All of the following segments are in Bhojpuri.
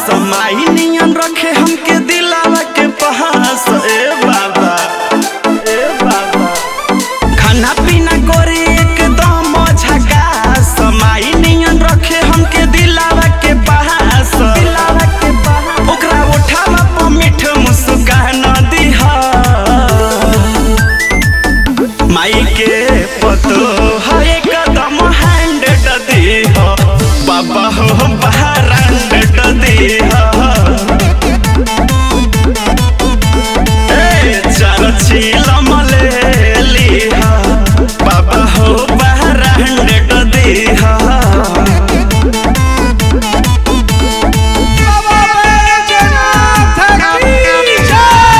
समाई नियन रखे हमके दिलावा के पहास ए बाबा ए बाबा खाना पीना करे एकदम झकास समाई नियन रखे हमके दिलावा के पहास दिलावा के पहास ओकरा उठावा पर मीठ मुस्कान दिहा माई के पतो है कदम हैंड दी हो बाबा हो बाहर दी हो ए चार चीलम ले ली हो बाबा हो बाहर दी हो बाबा बैजनाथ की जय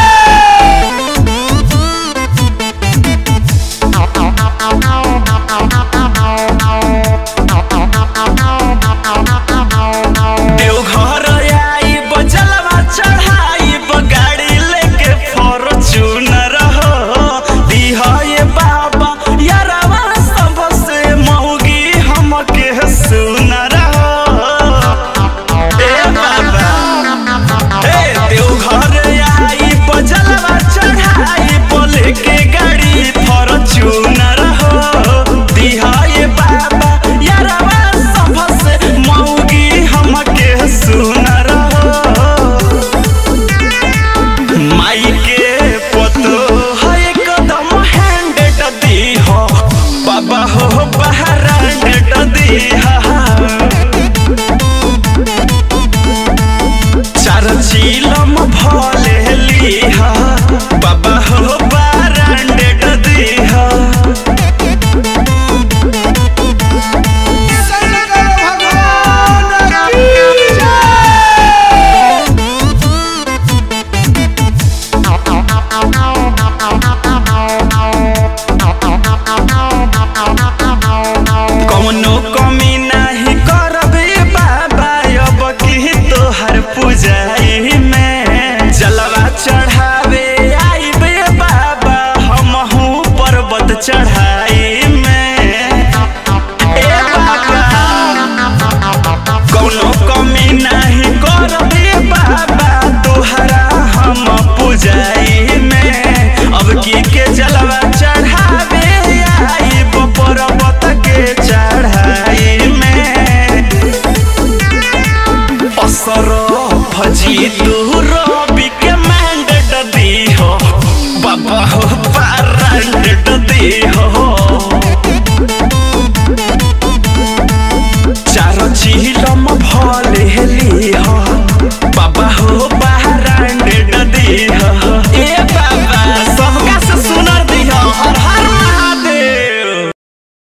देवघर आई बजलवा चढ़ाई गाड़ी लेके फॉर्च्यूनर हो दिहा ये बाबा यारवा सबसे मौगी हमके सुनर हो ए बाबा ए देवघर आई बजलवा चढ़ाई बोले के गाड़ी फॉर्च्यूनर हो दिहा ये बाबा यारवा सबसे मौगी हमके सुनर हो माई के पतो है कदम हैंड दी हो बाबा हो बाहर दी हा चार चीलम भले लीहा बाबा हो बारांडेड दीहा शंकर भगवान की जय कौनो कमी नहीं करबे बाबा अब की तोहर पूजाई में जलवा चढ़ावे आइबे बाबा हमहू पर्वत चढ़ाई में ए बाबा कौनो कमी नहीं करबे बाबा तोहरा हम पूजाई में अब की के जलवा चढ़ावे आई पर्वत के चढ़ाई में असर भजी तू रवि के मैंडेट दी हो बाबा हो पारंडेट दी हो